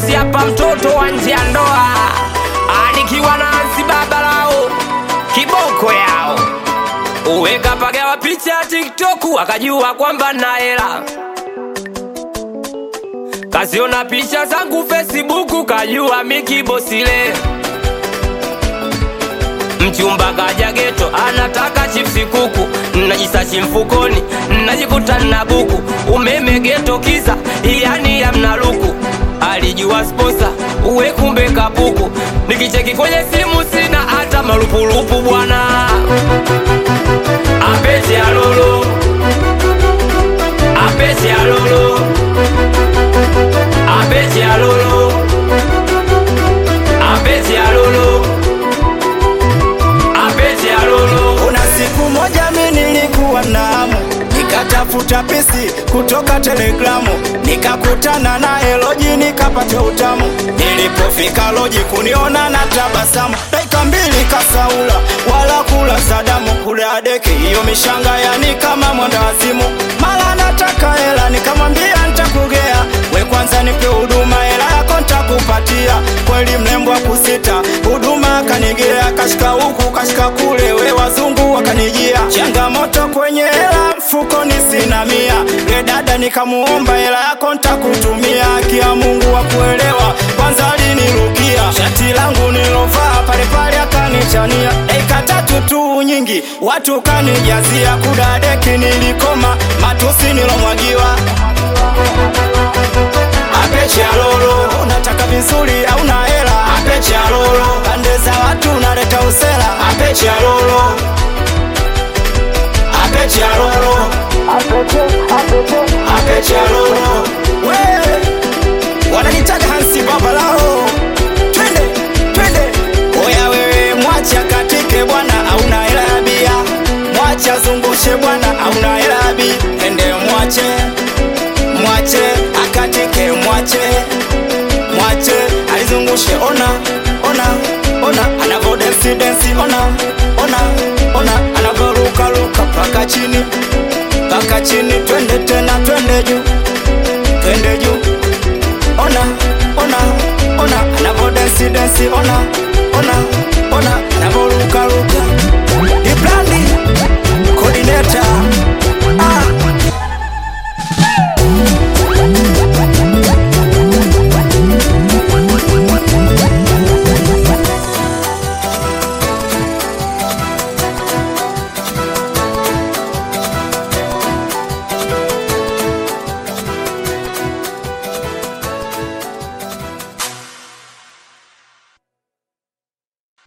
bosi hapa, mtoto wa nje ya ndoa, anikiwa na Ansi Babalao, kiboko yao uweka pagawa picha ya TikTok, akajua kwamba na hela Kasiona picha zangu Facebook, kajua miki bosile. Mchumba kaja geto, anataka chipsi kuku, najisachi mfukoni, najikuta na buku. Umeme geto kisa, yani ya mnaluku. Alijua sposa, uwe kumbe kapuku. Nikicheki kwenye simu sina hata malupulupu bwana. Apete alolo, apete alolo Apeti alolo Apeti alolo Apeti alolo Kuna siku moja mi nilikuwa na hamu nikatafuta pisi kutoka Telegramu, nikakutana na Eloji nikapata utamu. Nilipofika Loji kuniona na tabasamu, dakika mbili kasaula wala kula sadamu kule adeki hiyo mishanga, yani kama mwenda wazimu. Mara nataka hela, nikamwambia nitakugea, we kwanza nipe huduma, hela yako nitakupatia. Kweli mrembo wa kusita, huduma akanigea, kashika huku kashika kule, we wazungu wakanijia, changamoto kwenye hela mfukoni sina mia. Ye dada nikamuomba hela yako ntakutumia, kia Mungu wa kuelewa, kwanza alinirukia shati langu nilovaa pale pale akanichania, dakika tatu tu nyingi watu kanijazia, kudadeki nilikoma, matusi nilomwagiwa apeche alolo, unataka vizuri au na hela? Apeche alolo, pande za watu unaleta usela. Apeche alolo, apeche alolo, apeche alolo, we wananitaga Hansi Babalao, twende twende, oya wewe, mwacha katike bwana, auna hela ya bia, mwacha zungushe bwana, auna hela ya bia, ende mwache mwache akatike, mwache mwache alizungushe, ona ona ona anavo densi densi, ona ona ona anavo ruka ruka paka chini paka chini, twende tena, twende juu twende juu, ona ona ona anavo densi densi, ona